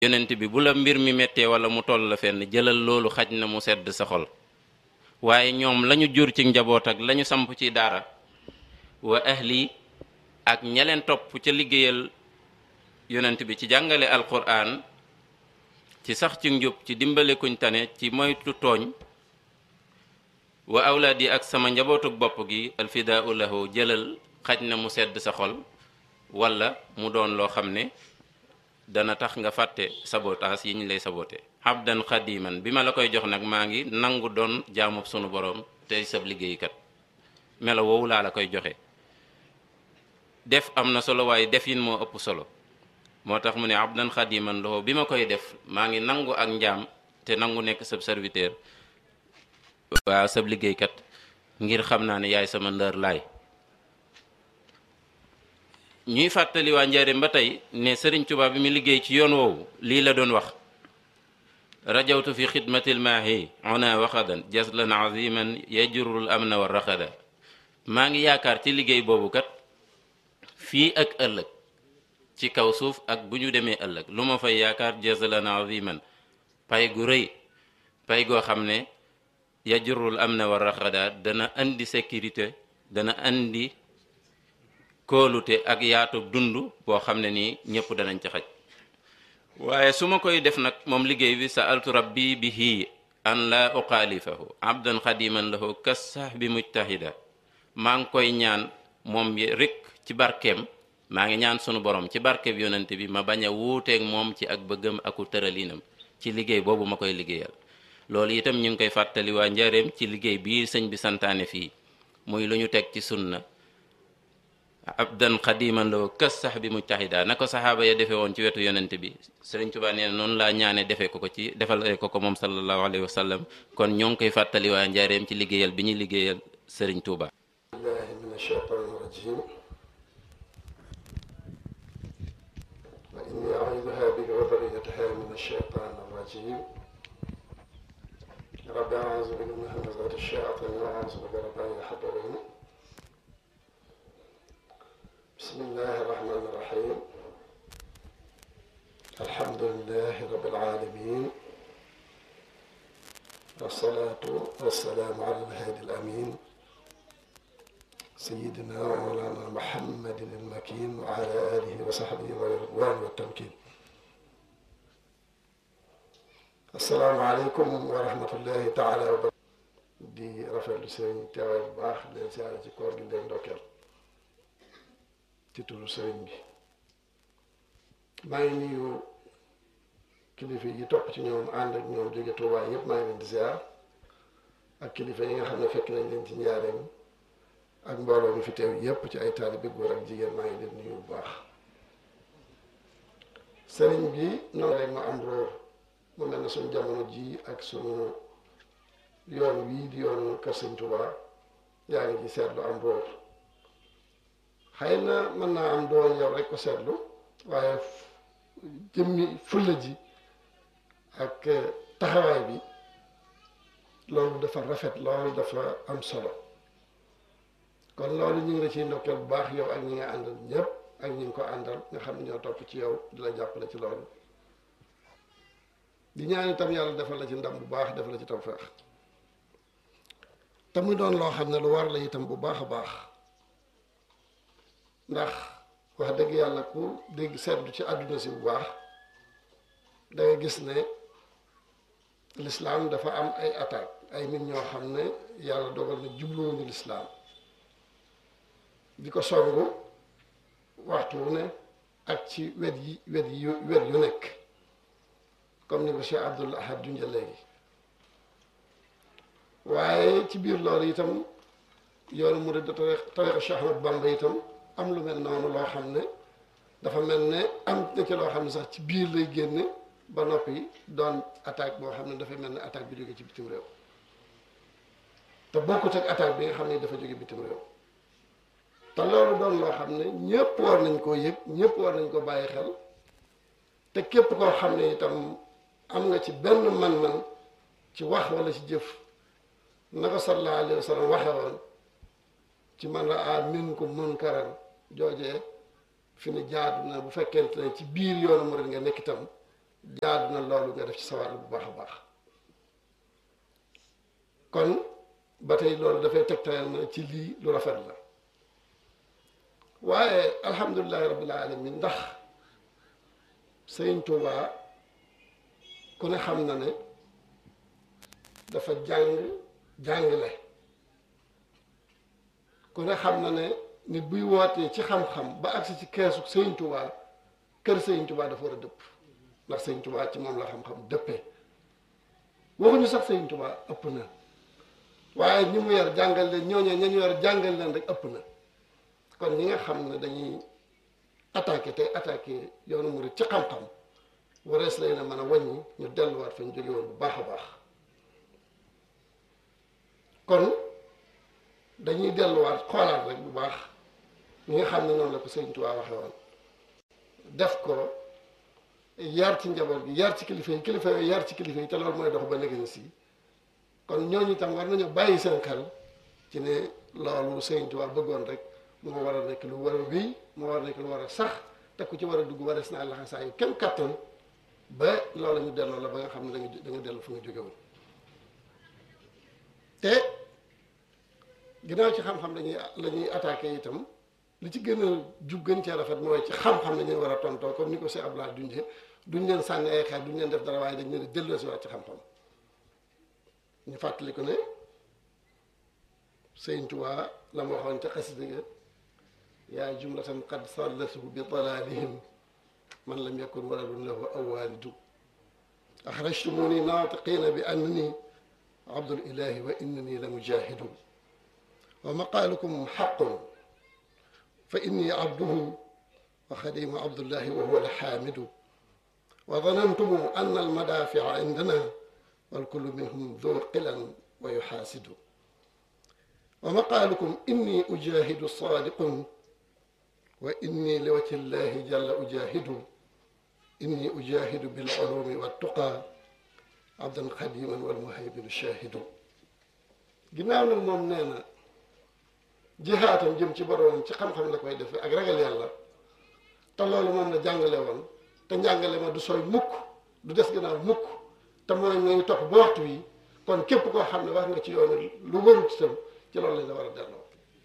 yonent bi bu la mbir mi méttee wala mu toll la fenn jëlal loolu xaj na mu sedd sa xol waaye ñoom lañu jur ci njaboot ak lañu samp ci daara wa ahli ak ñaleen topp ca liggéeyal yonent bi ci jàngale alquran ci sax ci njub ci dimbale kuñ tane ci moytu tooñ wa awlaad yi ak sama njabootuk bopp gi alfidaau lahu jëlal xaj na mu sedd sa xol wala mu doon loo xam ne dana tax nga fàtte sabotaas yi ñu lay sabote abdan xadiman bi ma la koy jox nag maa ngi nangu doon jaamub sunu borom tey sab liggéeykat melo woowu laa la koy joxe def am na solo waaye defin moo ëpp solo moo tax mu ne abdan xadiman lahu bi ma koy def maa ngi nangu ak njaam te nangu nekk sab serviteur waaw sab liggéeykat ngir xam naa ne yaay sama ndër laay ñuy fàttali waa njaareem ba tey ne sëriñ Tuubaa bi mu liggéey ci yoon woowu lii la doon wax rajawtu fi xidmatil maahi ona waxadan jaslan aziman yajurul amna wa raxada maa ngi yaakaar ci liggéey boobu kat fii ak ëllëg ci kaw suuf ak bu ñu demee ëllëg lu ma fay yaakaar jaslan aziman pay gu rëy pay goo xam ne yajurul amna wa raxada dana andi sécurité dana andi kóolute ak yaatu dund boo xam ne nii ñëpp danañ ci xaj waaye su ma koy def nag moom liggéey bi sa altu rabbi bihi an la uxaalifahu abdan xadiman lahu kas sax bi mujtahida maa ngi koy ñaan moom rek ci barkeem maa ngi ñaan sunu borom ci barkeem yonente bi ma bañ a wuuteeg moom ci ak bëggam aku tëralinam ci liggéey boobu ma koy liggéeyal loolu itam ñu ngi koy fàttali waa njareem ci liggéey bii sëñ bi santaane fii muy lu ñu teg ci sunna abdan xadiman loo kës sax bi mujtahida na ko saxaaba ya defee woon ci wetu yonent bi sëriñ Tuubaa nee na noonu laa ñaane defee ko ko ci defal ko ko moom sallallahu alayhi wa sallam kon ñoo ngi koy fàttali waa njaareem ci liggéeyal bi ñuy liggéeyal sëriñ Tuubaa billahi min ashaytan rajim wa inni a'iduha bika wa dhurriyyataha min ashaytan rajim rabbi a'udhu bika min hamazati ash-shayatin wa a'udhu bika rabbi an yahdurun بسم الله الرحمن الرحيم الحمد لله رب العالمين والصلاة والسلام على الهادي الأمين سيدنا ومولانا محمد المكين وعلى آله وصحبه والرضوان والتمكين السلام عليكم ورحمة الله تعالى وبركاته di rafetlu seen teewaay bu baax leen siyaare ci koor gi leen ndokkeel ci turu sëriñ bi maa ngi nuyu kilifa yi topp ci ñoom ànd ak ñoom jóge Tuubaa yëpp maa ngi leen di ziar ak kilifa yi nga xam ne fekk nañ leen ci njaareem ak mbooloo mi fi teew yëpp ci ay taalibe góor ak jigéen maa ngi leen nuyu bu baax sëriñ bi noonu rek ma am róor mu mel ne suñu jamono ji ak suñu yoon wii di yoonu kër sëñ Tuubaa yaa ngi ci seetlu am róor xëy na mën naa am doon yow rek ko seetlu waaye jëmmi fulla ji ak taxawaay bi loolu dafa rafet loolu dafa am solo kon loolu ñu ngi la ciy ndokkeel bu baax yow ak ñi nga àndal ñëpp ak ñi ngi ko àndal nga xam ne ñoo topp ci yow di la jàppale ci loolu di ñaan itam yàlla defal la ci ndam bu baax defal la ci tawfeex te muy doon loo xam ne lu war la itam bu baax a baax ndax wax dëgg yàlla ku dégg seetlu ci àdduna si bu baax da nga gis ne lislaam dafa am ay attaque ay nit ñoo xam ne yàlla dogal na jubluwuñu lislaam di ko songu waxtu wu ne ak ci wet yi wet yi wet yu nekk comme ni ko Cheikh Abdul Ahad junja léegi waaye ci biir loolu itam yoonu murid da tariqa Cheikh Ahmad Bamba itam am lu mel noonu loo xam ne dafa mel ne am na ci loo xam ne sax ci biir lay génne ba noppi doon attaque boo xam ne dafay mel ne attaque bi jóge ci bitim réew te bokkut ak attaque bi nga xam ne dafa jóge bitim réew te loolu doon loo xam ne ñëpp war nañ koo yëg ñëpp war nañ ko bàyyi xel te képp koo xam ne itam am nga ci benn man-man ci wax wala ci jëf na ko sallallahu alayhi wa sallam waxe woon ci man raa minkum munkaran joojee fi ne jaadu na bu fekkente ne ci biir yoonu murid nga nekk itam jaadu na loolu nga def ci sa wàll bu baax a baax kon ba tey loolu dafay tegtal na ci lii lu rafet la waaye alhamdulilahi rabbil alamin ndax sëriñ Tuubaa ku ne xam na ne dafa jàng jàngale ku ne xam na ne nit buy wootee ci xam-xam ba agsi ci keesu sëriñ Tuubaa kër sëriñ Tuubaa dafa war a dëpp ndax sëriñ Tuubaa ci moom la xam-xam dëppee waxuñu sax sëriñ Tuubaa ëpp na waaye ñi mu yar jàngal leen ñooñee ña ñu yar jàngal leen rek ëpp na kon ñi nga xam ne dañuy attaqué tey attaqué yoonu murid ci xam-xam warees lay na mën a wàññi ñu delluwaat fa ñu jóge woon bu baax a baax kon dañuy delluwaat xoolaat rek bu baax ñi nga xam ne noonu la ko Sëriñ Tuubaa waxe woon def ko yar ci njaboot gi yar ci kilifa yi kilifa yooyu yar ci kilifa yi te loolu mooy dox ba léegi si kon ñooñu itam war nañu bàyyi seen xel ci ne loolu Sëriñ Tuubaa bëggoon rek moo war a nekk lu war a wéy moo war a nekk lu war a sax te ku ci war a dugg warees naa laxasaa yu kenn kattan ba loolu ñu delloo la ba nga xam ne da nga da nga dellu fa nga jóge woon te ginnaaw ci xam-xam lañuy la ñuy attaqué itam li ci gën a jub gën cee rafet mooy ci xam-xam la ñuy war a tontoo comme ni ko Cheikh Abdoulaye dundee duñ leen sànni ay xeer duñ leen def dara waaye dañ leen di delloo si waat ci xam-xam ñu fàttali ko ne Sëriñ Tuubaa la ma waxoon ca xasida ga yaa jumlatan qad sallatuhu bi dalalihim man lam yakun waladun lahu aw walidu axrajtumuni naatiqina bi annani abdul ilahi wa innani la mujahidu wa maqaalukum xaqun fa inni abduhu wa xadimu abdullahi wa huwa alxaamidu wa danantum anna almadaafica indana walkullu minhum du qilan wa yuxaasidu wa maqaalukum inni ujahidu saadiqun wa inni li wajhi llahi jalla ujahidu inni ujahidu bil ulumi wa tuqa abdan xadiman wal muhayminu shahidu ginnaaw nag moom nee na jihaatam jëm ci boroomam ci xam-xam la koy defee ak ragal yàlla te loolu moom la jàngale woon te njàngale ma du sooy mukk du des gannaaw mukk te mooy ngay topp ba waxtu wi kon képp koo xam ne wax nga ci yoonu lu warut itam ci loolu lañ la war a delloo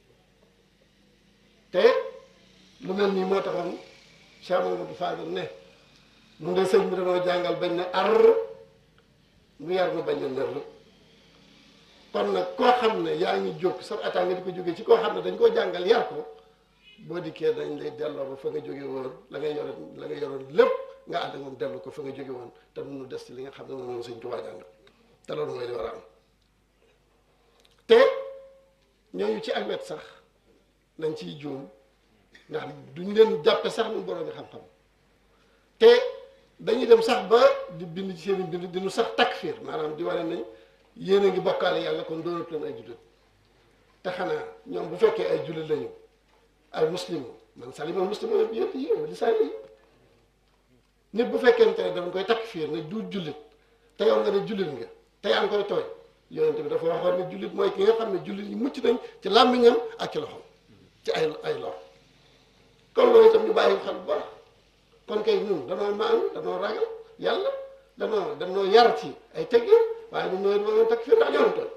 te lu mel nii moo taxoon Cheikh Mamadou Fadel ne mu ngi sëñ bi dañoo jàngal bañ ne ar mu yar mu bañ a nër kon nag koo xam ne yaa ngi jóg sa attaque nga di ko jógee ci koo xam ne dañ koo jàngal yar ko boo dikkee dañ lay delloo ba fa nga jóge woon la nga yoroon la nga yoroon lépp nga ànd ak moom dellu ko fa nga jóge woon te nu des ci li nga xam ne moom moom sëñ Tuubaa jàngal te loolu mooy li war a am te ñooñu ci ak wet sax nañ ciy juum ndax duñ leen jàppe sax nu borom xam-xam te dañuy dem sax ba di bind ci seen i bind di nu sax takfir maanaam di wane nañ yéen a ngi bokkaale yàlla kon doonatu leen ay jullit te xanaa ñoom bu fekkee ay jullit lañu ay muslim man salima muslim bi yëpp yi li saa yi nit bu fekkente ne dañ koy takfir ne du jullit te yow nga ne jullit nga te yaa ngi koy tooy yonente bi dafa waxoon ne jullit mooy ki nga xam ne jullit yi mucc nañ ci làmmiñam ak ci loxom ci ay ay lor kon loolu itam ñu bàyyi xel bu baax kon kay ñun danoo maanu danoo ragal yàlla danoo danoo yar ci ay teggin waaye ñun ñooy doon takk fii ndax ñoo tooy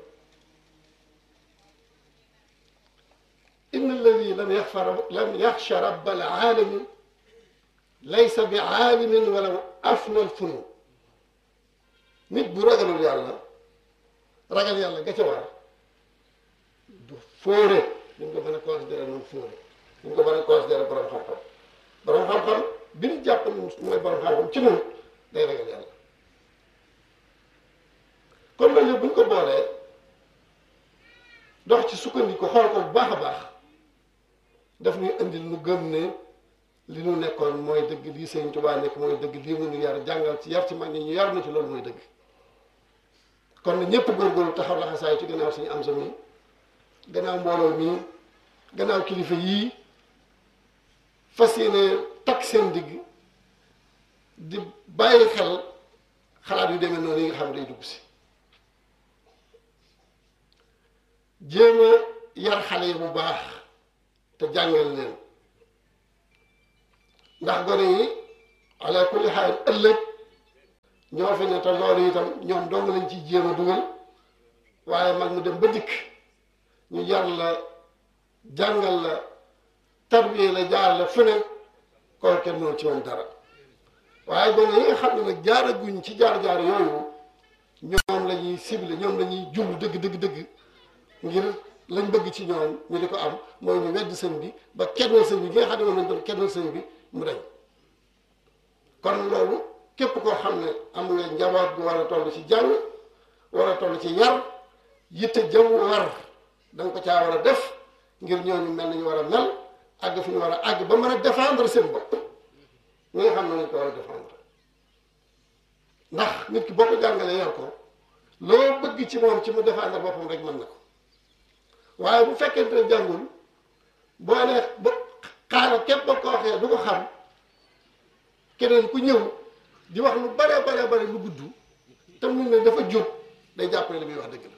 inna alladi lam yaxfa lam yaxsha rabbal aalami laysa bi aalimin wala afna al funun nit bu ragalul yàlla ragal yàlla ga ca war du fóore duñ ko mën a considéré noonu fóore duñ ko mën a considéré borom xam-xam borom xam-xam bi ñu jàpp ne mooy borom xam-xam ci noonu day ragal yàlla kon loolu yëpp bu ñu ko boolee dox ci sukkandiku xool ko bu baax a baax daf ñuy indil nu gëm ne li nu nekkoon mooy dëgg lii Sëñ Tuubaa nekk mooy dëgg lii mu nu yar jàngal ci yar ci mag ñi ñu yar na ci loolu mooy dëgg kon na ñëpp góorgóorlu taxaw laxasaay ci gannaaw suñu am sa mi gannaaw mbooloo mi gannaaw kilifa yii fas yéene takk seen digg di bàyyi xel xalaat yu demee noonu yi nga xam ne day dugg si jéem a yar xale yi bu baax te jàngal leen ndax gone yi ala kulli xaal ëllëg ñoo fi ne te loolu itam ñoom dong lañ ciy jéem a dugal waaye mag mu dem ba dikk ñu yar la jàngal la tarbiye la jaar la fu ne koo kenn noonu ci moom dara waaye gone yi nga xam ne nag jaaraguñ ci jaar-jaar yooyu ñoom la ñuy ciblé ñoom la ñuy jublu dëgg dëgg dëgg ngir lañ bëgg ci ñoom ñu di ko am mooy ñu wedd sëñ bi ba kennal sëñ bi gi nga xam ne moom lañ doon kennal sëñ bi mu dañ kon loolu képp koo xam ne am nga njaboot bu war a toll ci jàng war a toll ci yar yitte jëm war da nga ko caa war a def ngir ñooñu mel nañu war a mel àgg fi ñu war a àgg ba mën a défendre seen bopp ñi nga xam ne nañ ko war a défendre ndax nit ki boo ko jàngalee yar ko loo bëgg ci moom ci mu défendre boppam rek mën na ko waaye bu fekkente ne jàngul boo nee ba xaaral képp ba ko waxee du ko xam keneen ku ñëw di wax lu bare bare bare lu gudd te mu ne dafa jub day jàpp ne li muy wax dëgg la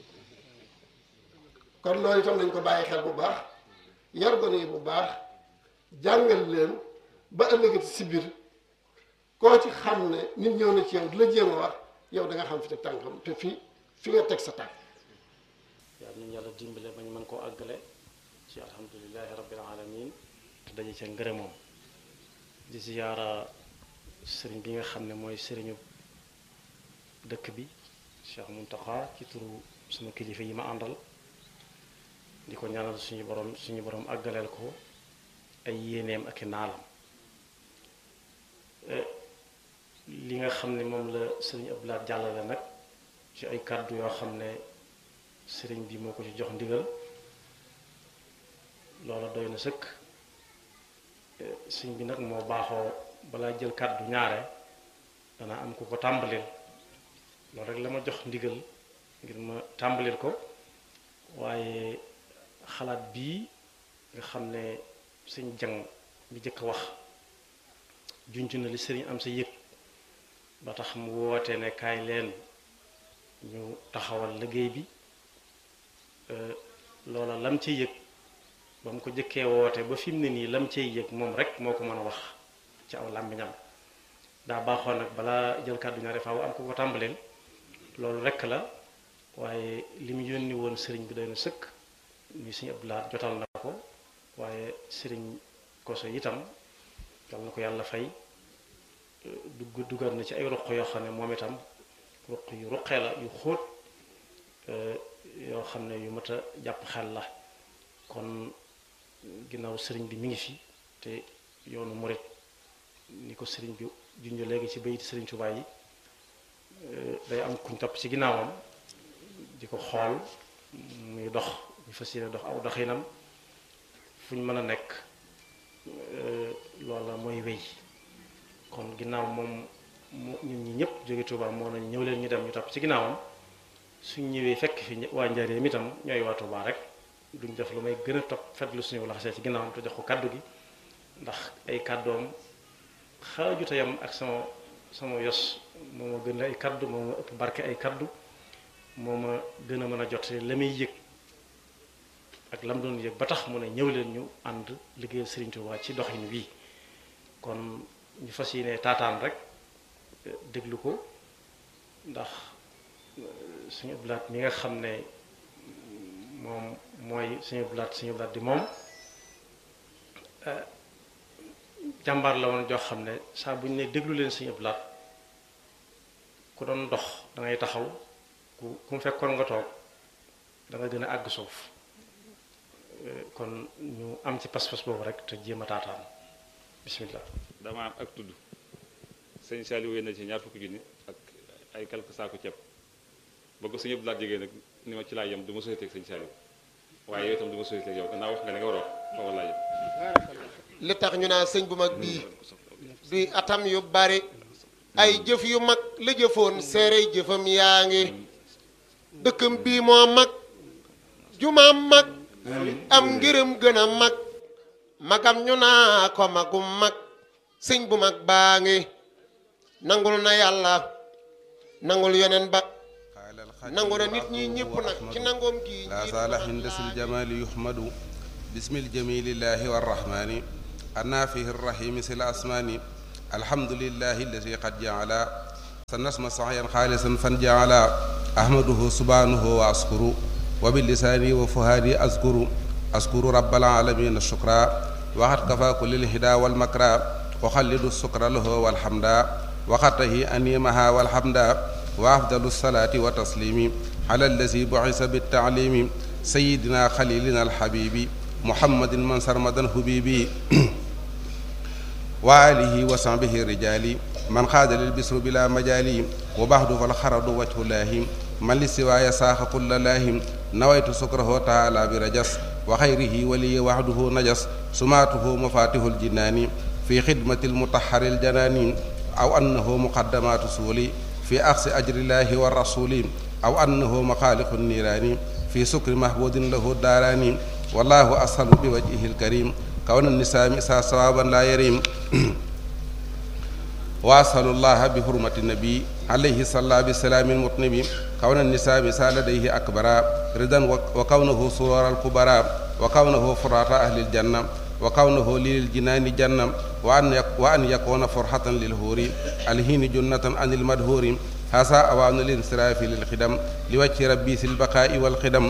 kon loolu itam nañ ko bàyyi xel bu baax yar gone yi bu baax jàngal leen ba ëllëgati si biir koo ci xam ne nit ñëw na ci yow di la jéem a wax yow da nga xam fi teg tànkam te fi fi nga teg sa tànk yàlla nañu yàlla dimbale ba ñu mën koo àggale ci alhamdulilahi rabbil alamin te daje ca ngërëmoom di ziyaara sëriñ bi nga xam ne mooy sëriñu dëkk bi Cheikh Muntaxa ci turu sama kilifa yi ma àndal di ko ñaanal suñu borom suñu borom àggaleel ko ay yéeneem ak i naalam li nga xam ne moom la sëriñ Abdoulaye jàllale nag ci ay kàddu yoo xam ne sëriñ bi moo ko ci jox ndigal loola doy na sëkk sëriñ bi nag moo baaxoo balaa jël kàddu ñaare danaa am ku ko tàmbalil loolu rek la ma jox ndigal ngir ma tàmbalil ko waaye xalaat bii nga xam ne sëñ jang bi jëkk a wax junj na li sëriñ am sa yëg ba tax mu woote ne kaay leen ñu taxawal liggéey bi loola lam ci yëg ba mu ko jëkkee woote ba fi mu ne nii lam cay yëg moom rek moo ko mën a wax ci aw làmmiñam daa baaxoon nag balaa jël kàddu ñaari faaw am ko ko tàmbaleel loolu rek la waaye li mu yónni woon sëriñ bi doy na sëkk muy sëriñ Abdoulaye jotal na ko waaye sëriñ Koso itam yal na ko yàlla fay dugg duggal na ci ay ruq yoo xam ne moom itam ruq yu ruqee la yu xóot yoo xam ne yu mat a jàpp xel la kon ginnaaw sëriñ bi mi ngi fi te yoonu murit ni ko sëriñ bi junj léegi ci bayit sëriñ Tuubaa yi day am kuñ topp ci ginnaawam di ko xool muy dox ñu fas yéene dox aw doxinam fu ñu mën a nekk loola mooy wéy kon ginnaaw moom mu ñun ñi ñëpp jóge Tuubaa moo nañ ñëw leen ñu dem ñu topp ci ginnaawam suñ ñëwee fekk fi waa Njaaréem itam ñooy waa Tuubaa rek duñ def lu may gën a topp fetlu suñu laxasee ci ginnaawam te jox ko kaddu gi ndax ay kàddoom xaajuta yam ak sama sama yos moo ma gën ay kaddu moo ma ëpp barke ay kaddu moo ma gën a mën a jot la muy yëg ak lam doon yëg ba tax mu ne ñëw leen ñu ànd liggéeyal Serigne Touba ci doxin wii kon ñu fas yéene taataan rek déglu ko ndax suñu blaat mi nga xam ne moom mooy suñu blaat suñu blaat di moom jàmbaar la woon joo xam ne saa bu ñu ne déglu leen suñu blaat ku doon dox da ngay taxaw ku ku mu fekkoon nga toog da nga gën a àgg suuf kon ñu am ci pas-pas boobu rek te jéem a taataan bismillah dama am ak tudd sëñ Saliou wéy na ci ñaar fukki junni ak ay quelques saako ceeb ba ko sëñ Abdou Lahad jegee nag ni ma ci laa yem du ma société ak sëñ Saliou waaye yow itam du ma société ak yow gannaaw wax nga ne nga war a wax foofu laa yem li tax ñu naa sëñ bu mag bii duy atam yu bari ay jëf yu mag la jëfoon seere jëfam yaa ngi dëkkam bii moo mag jumaam mag am ngërëm gën a mag magam ñu naa ko magum mag sëñ bu mag baa ngi nangul na yàlla nangul yeneen ba nangu na nit ñi ñëpp nag ci nangoom gi لا صالح هندس الجمال يحمد بسم الجميل الله والرحمن النافه الرحيم سل الأسمان الحمد لله الذي قد جعل سنسمى سعيا خالصا فنجعل أحمده سبحانه وأشكر وباللسان وفهادي أذكر أذكر رب العالمين الشكرا وقد كفى كل الهدى والمكرى وخلد السكر له والحمد وقته أنيمها والحمد وأفضل الصلاة والتسليم على الذي بعث بالتعليم سيدنا خليلنا الحبيب محمد من سرمدا حبيبي وآله وصحبه الرجال من خاد للبسر بلا مجال وبعد فالخرد وجه الله من لسواي ساخ كل الله نويت سكره تعالى برجس وخيره ولي وحده نجس سماته مفاتيح الجنان في خدمة المطهر الجنان أو أنه مقدمات سولي في أخذ أجر الله والرسول أو أنه مخالق النيران في سكر محبود له الداران والله أسهل بوجهه الكريم كون النساء مسا صوابا لا يريم وأسأل الله بحرمة النبي عليه صلى بسلام المطنب كون النساء مسا لديه أكبر رضا وكونه سرور الكبراء وكونه فرات أهل الجنة وكونه للجنان جنة وأن وأن يكون فرحة للهور الهين جنة عن المدهور هذا أوان الانصراف للخدم لوجه ربي في البقاء والخدم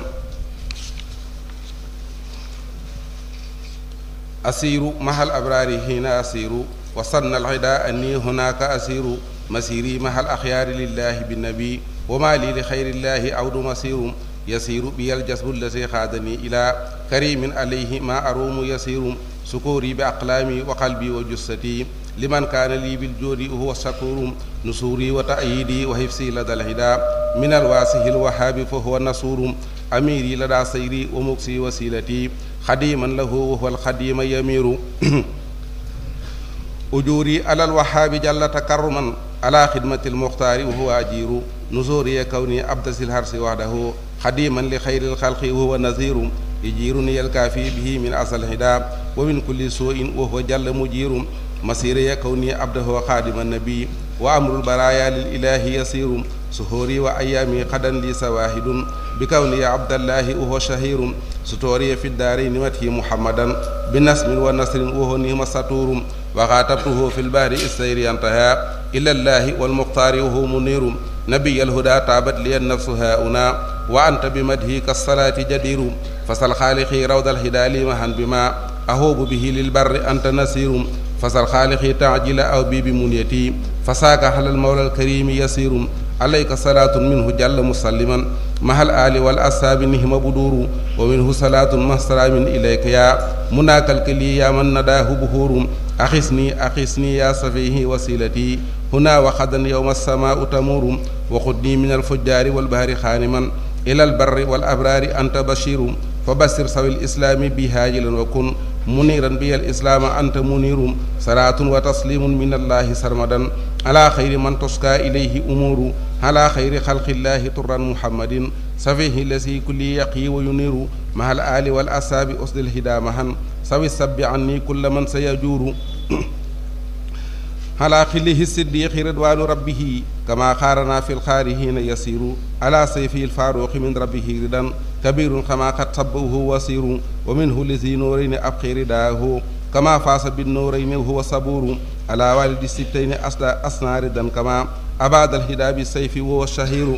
أسير مع الأبرار هنا أسير وصلنا العداء أني هناك أسير مسيري مع الأخيار لله بالنبي وما لي لخير الله عود مسير يسير بي الجسد الذي خادني إلى كريم عليه ما أروم يسير سكوري بأقلامي وقلبي وجستي لمن كان لي بالجود هو الشكور نصوري وتأييدي وحفظي لدى الهدى من الواسه الوهاب فهو النصور أميري لدى سيري ومكسي وسيلتي خديما له وهو الخديم يمير أجوري على الوهاب جل تكرما على خدمة المختار وهو أجير نزوري كوني عبد الهرس وحده خديما لخير الخلق وهو نذير يجيرني الكافي به من أصل الهدى ومن كل سوء وهو جل مجير مسيري كوني عبده خادم النبي وأمر البرايا للإله يسير سهوري وأيامي قدا لي سواهد بكوني عبد الله وهو شهير ستوري في الدارين مته محمدا بنسم ونصر وهو نعم سطور وخاطبته في البحر السير انتهى إلى الله والمختار وهو منير نبي الهدى تابت لي النفس هاؤنا وأنت بمدهك الصلاة جدير فسل خالقي روض الهدى لي مهن بما أهوب به للبر أنت نسير فسل خالقي تعجل أو بي بمنيتي فساك على المولى الكريم يسير عليك صلاة منه جل مسلما مع الآل والأصحاب نهم بدور ومنه صلاة مع سلام إليك يا مناك الكلي يا من نداه بهور أخسني أخسني يا صفيه وسيلتي هنا وخدا يوم السماء تمور وخذني من الفجار والبهر خانما إلى البر والأبرار أنت بشير فبشر سوي الإسلام بهاجلا وكن منيرا بي الإسلام أنت منير صلاة وتسليم من الله سرمدا على خير من تسكى إليه أمور على خير خلق الله طرا محمد سفيه الذي كل يقي وينير مع الآل والأصحاب أسد الهدى مهن سوي السب عني كل من سيجور على خله الصديق رضوان ربه كما خارنا في الخارهين يسير على سيفه الفاروق من ربه ردا كبير كما قد صبه وسير ومنه لذي نورين أبقي رداه كما فاس بالنورين وهو صبور على والد السبتين أصنع ردا كما أباد الهدى بالسيف وهو الشهير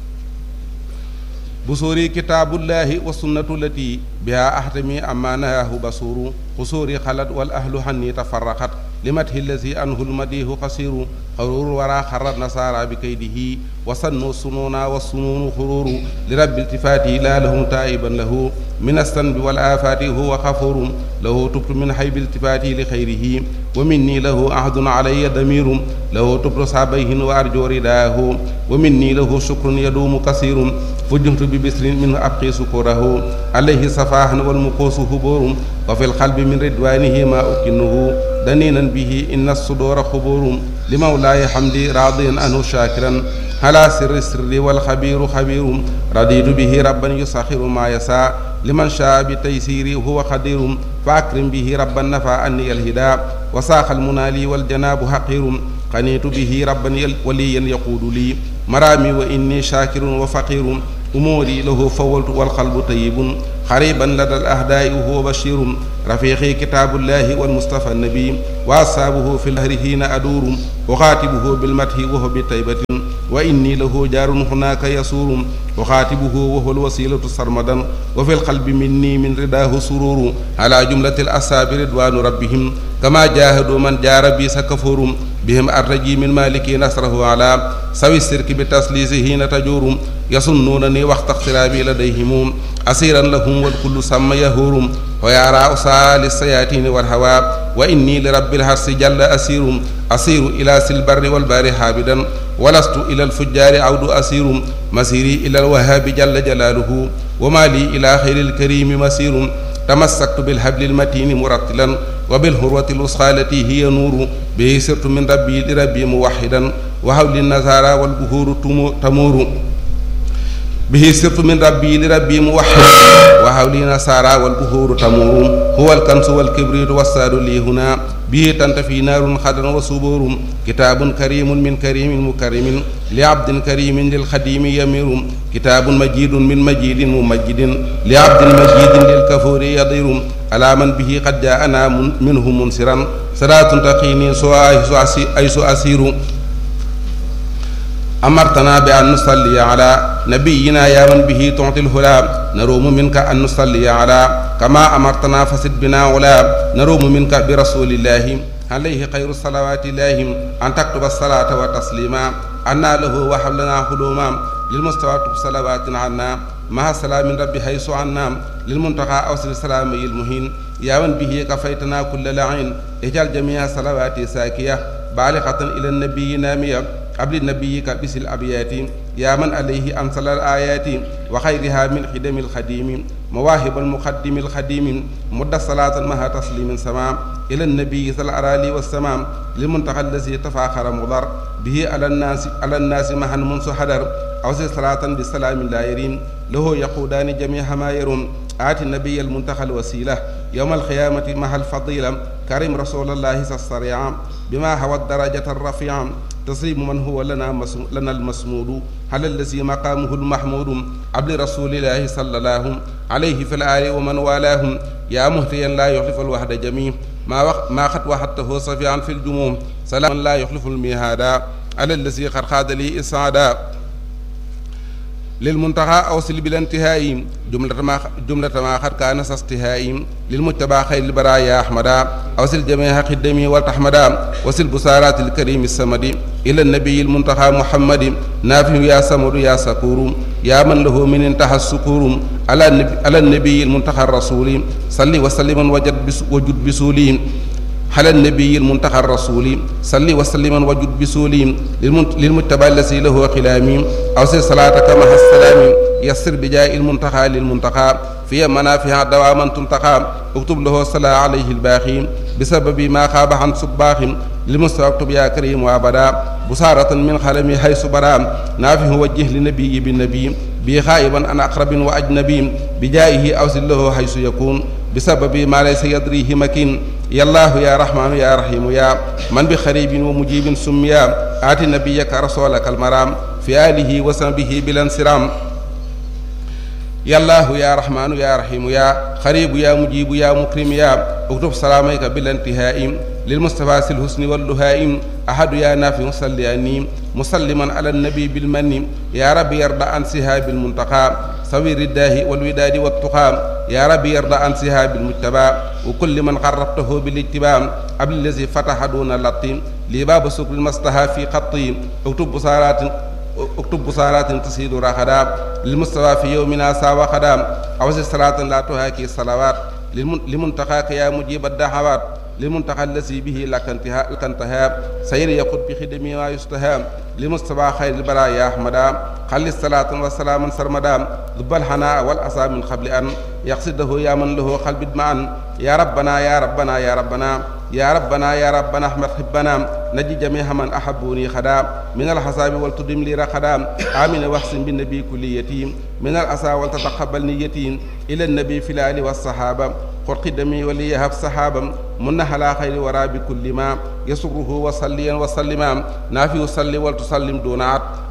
بصوري كتاب الله والسنة التي بها أحتمي أما نهاه بصور قصوري خلد والأهل حني تفرقت لمته الذي أنه المديه قصير قرور ورا خر النصارى بكيده وصنوا السنون والسنون خرور لرب التفاته لا لهم تائبا له من الذنب والآفات هو غفور له تبت من حيب التفاته لخيره ومني له عهد علي ضمير له تبت صابيه وأرجو رداه ومني له شكر يدوم كثير فجهت ببسر منه أبقي سكره عليه صفاح والمقوس هبور وفي القلب من رضوانه ما أكنه دنينا به إن الصدور خبور لمولاي حمدي راضيا عنه شاكرا على سر السر والخبير خبير رضيت به ربا يسخر ما يسعى لمن شاء بتيسيري هو قدير فأكرم به ربا نفى أني الهدى وساق المنالي والجناب حقير قنيت به ربا وليا يقود لي مرامي وإني شاكر وفقير أموري له فولت والقلب طيب قريبا لدى الأهداء وهو بشير رفيقي كتاب الله والمصطفى النبي وأصحابه في الهر حين أدور أخاتبه بالمدح وهو بطيبة وإني له جار هناك يسور أخاتبه وهو الوسيلة سرمدا وفي القلب مني من رداه سرور على جملة الأصحاب رضوان ربهم كما جاهدوا من جار بي سكفور بهم أرجي من مالك نصره على سوي السرك بتسليسه حين تجور يصنونني وقت اقترابي لديهم أسيرا لهم والكل سمى يهور ويرى أسال السياتين والهوى وإني لرب الحرس جل أسير أسير إلى سلبر والبار حابدا ولست إلى الفجار عود أسير مسيري إلى الوهاب جل جلاله وما لي إلى خير الكريم مسير تمسكت بالحبل المتين مرتلا وبالهروة الوسخى التي هي نور به سرت من ربي لربي موحدا وحول النزارى والبهور تمور به سرت من ربي لربي موحد وحولي نصارى والبهور تمور هو الكنس والكبريت والساد لي هنا به تنتفي نار خدر وصبور كتاب كريم من كريم مكرم لعبد كريم للخديم يمير كتاب مجيد من مجيد ممجد لعبد مجيد للكفور يضير على من به قد جاءنا منه منصرا صلاة تقيني سوى أيس أسير أمرتنا بأن نصلي على نبينا يا من به تعطي الهلا نروم منك أن نصلي على كما أمرتنا فسد بنا ولا نروم منك برسول الله عليه خير الصلوات الله أن تكتب الصلاة وتسليما أنا له وحبلنا حلوما للمستوى صلوات عنا مع سلام ربي حيث عنا للمنتقى أوصل السلام المهين يا من به كفيتنا كل لعين اجعل جميع صلواتي ساكية بالغة إلى النبي نامية قبل نبيك بس الأبيات يا من عليه أنزل الآيات وخيرها من خدم الخديم مواهب المقدم الخديم مد صلاة مها تسليم سمام إلى النبي صلى الأرالي والسمام للمنتقى الذي تفاخر مضر به على الناس على الناس مها منذ حدر أوصي صلاة بالسلام لا يرين له يقودان جميع ما يرون آتي النبي المنتقى الوسيلة يوم القيامة مع الفضيلة كريم رسول الله الصريع بما هو الدرجة الرفيعة تصيب من هو لنا مسم... لنا المسمود على الذي مقامه المحمود عبد رسول الله صلى الله عليه في الآل ومن والاه يا مهتيا لا يخلف الوحد جميع ما وق... ما قد وحدته صفيعا في الجموم سلام لا يخلف الميهادا على الذي قد خاد لي إسعادا للمنتهى أوصل بالانتهاء جملة ما جملة ما قد كان استهاء للمتبع خير البرايا أحمدا أوصل جميع خدمي والتحمدا وصل بصارات الكريم السمد إلى النبي المنتهى محمد نافع يا سمر يا سكور يا من له من انتهى السكور على النبي, على النبي المنتهى الرسول صلي وسلم وجد بس وجد بسولي على النبي المنتقى الرسول صلي وسلم وجد بسولي للمتبع الذي له خلامي أوصي صلاتك مع السلام يسر بجاء المنتقى للمنتقى في منافع دواما تنتقى اكتب له الصلاة عليه الباقي بسبب ما خاب عن صباح لمستوى اكتب يا كريم وابدا بصارة من خلمي حيث برا نافه وجه لنبي بالنبي بي خائبا عن أقرب وأجنبي بجائه أوصل له حيث يكون بسبب ما ليس يدريه مكين يا الله يا رحمن يا رحيم يا من بخريب ومجيب سميا آت نبيك رسولك المرام في آله وصحبه بلا انصرام يا الله يا رحمن يا رحيم يا خريب يا مجيب يا مكرم يا اكتب سلاميك بلا انتهاء للمصطفى الحسن واللهائم أحد يا نافع صلياني مسلما على النبي بالمن يا رب يرضى عن سهاب المنتقى سوير الداه والوداد والتقى يا رب يرضى عن سهاب المجتبى وكل من قربته بالاتباع قبل الذي فتح دون اللطيم لباب سكر المصطفى في خطي اكتب بصارات اكتب بصارات تسيد رخدا للمصطفى في يومنا ساوى خدا أوزي صلاة لا تهاكي الصلوات لمنتقاك يا مجيب الدعوات للمنتقى الذي به لك انتهاء لك انتهاء سير يقود بخدمي ما يستهام لمصطفى خير البرايا أحمدا خلي الصلاة والسلام سرمدا ذب الحناء والأسى من قبل أن يقصده يا من له قلب معا يا ربنا يا ربنا يا ربنا يا ربنا يا ربنا احمد حبنا نجي جميع من احبوني خدا من الحساب والتدم لي رخدا امين واحسن بالنبي كل يتيم من الاسى ولتتقبل نيتي الى النبي في الال والصحابه قل قدمي وليهب صحابا من على خير ورا بكل ما يسره وصليا وسلما نافي صلي ولتسلم دون عد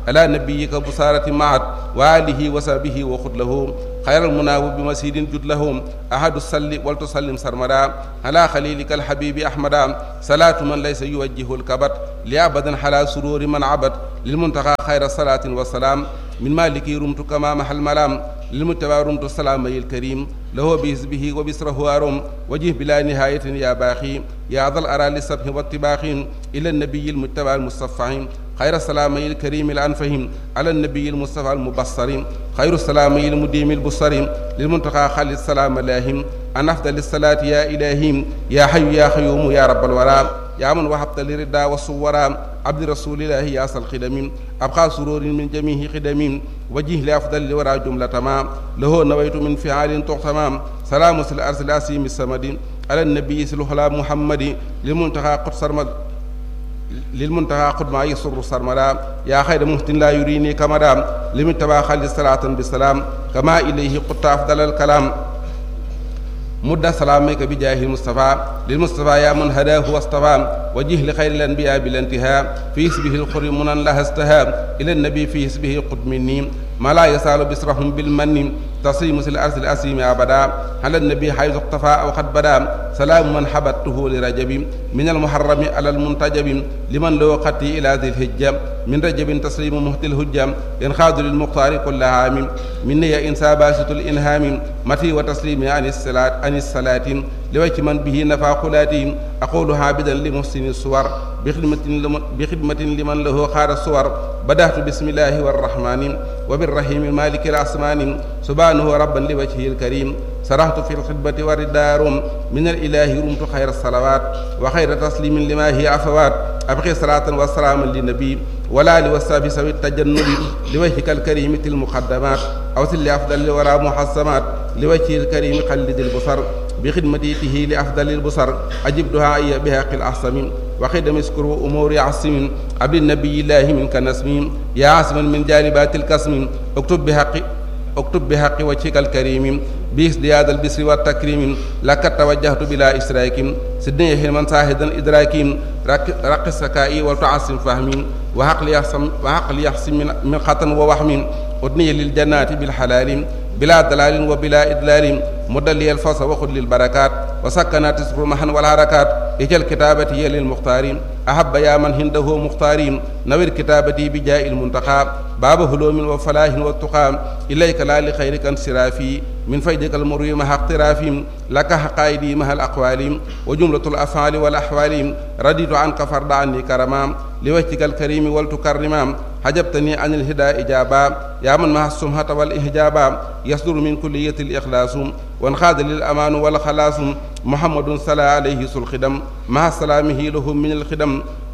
على نبيك بصارة معت وآله وصحبه وخذ له خير المناوب بمسيد جد له أحد السل ولتسلم سرمدا على خليلك الحبيب أحمدا صلاة من ليس يوجه الكبت لأبدا حلا سرور من عبد للمنتقى خير الصلاة والسلام من مالك رمت كما محل ملام للمتبع رمت السلام الكريم له بحزبه وبسره أرم وجه بلا نهاية يا باخي يا ذا الأرى للسبح والطباخ إلى النبي المتبع المصفح خير السلام الكريم الأنفهم على النبي المصطفى المبصر خير السلام المديم البصر للمنتقى خالد السلام لاهم أن أفضل الصلاة يا إلهي يا حي يا قيوم يا رب الورى يا من وهبت لردا والصورا عبد رسول الله يا أصل خدم أبقى سرور من جميع خدم وجه لأفضل الورى جملة ما له نويت من فعال تغتمام سلام الأرض الأسيم السمد على النبي سلوحلا محمد للمنتقى قدس سرمد للمنتهى قد ما يسر سرمدا يا خير مهتن لا يريني كمدا لمن تبا خالد صلاة بالسلام كما إليه قد أفضل الكلام مد سلامك بجاه المصطفى للمصطفى يا من هداه واصطفى وجه لخير الأنبياء بالانتهاء في اسمه الخر منا لها استهاب إلى النبي في اسمه قد مني ما لا يسال بسرهم بالمن تصيم الأرض الأسيم أبدا على النبي حيث اقتفى أو قد بدا سلام من حبته لرجب من المحرم على المنتجب لمن لو قتي إلى ذي الهجة من رجب تسليم مهت الهجة ينخاذ للمختار كل عام مني إنسى باسط الإنهام متي وتسليم عن الصلاة عن الصلاة لوجه من به نفع قلاتي أقول عابدا لمحسن الصور بخدمة لمن, بخدمة لمن له خار الصور بدأت بسم الله والرحمن وبالرحيم المالك الأسمان سبحانه ربا لوجهه الكريم سرحت في الخدمة والدار من الإله رمت خير الصلوات وخير تسليم لما هي عفوات أبقي صلاة وسلاما للنبي ولا لوساب سوي التجنب لوجهك الكريم المقدمات أوصل لأفضل الورى محسمات لوجهه الكريم قلد البصر بخدمته لأفضل البصر أجب دعائي بهاق الأحسم وخدم اسكروا أمور عصم عبد النبي الله منك نسم يا عاصما من جالبات الكسم اكتب بحق اكتب بحق وجهك الكريم بازدياد البسر والتكريم لك توجهت بلا إسراك سدني حلما ساهدا إدراك رق السكائي وتعصم فهمي وعقل يحسم وعقل يحسم من, من خطن ووهم أدني للجنات بالحلال بلا دلال وبلا إدلال مدلي الفصل وخذ للبركات وسكنات تسر محن والحركات اجل كتابتي للمختارين أحب يا من هنده مختارين نوير كتابتي بجاء المنتقى باب هلوم وفلاح والتقى إليك لا لخيرك انصرافي من فيدك المروي مع اقترافي لك حقائدي مع الأقوال وجملة الأفعال والأحوال رديت عنك فرد عني كرما لوجهك الكريم ولتكرما حجبتني عن الهدى إجابا يا من مع السمحة والإحجابا يصدر من كلية الإخلاص وانخاذ للأمان والخلاص محمد صلى عليه الخدم مع سلامه لهم من الخدم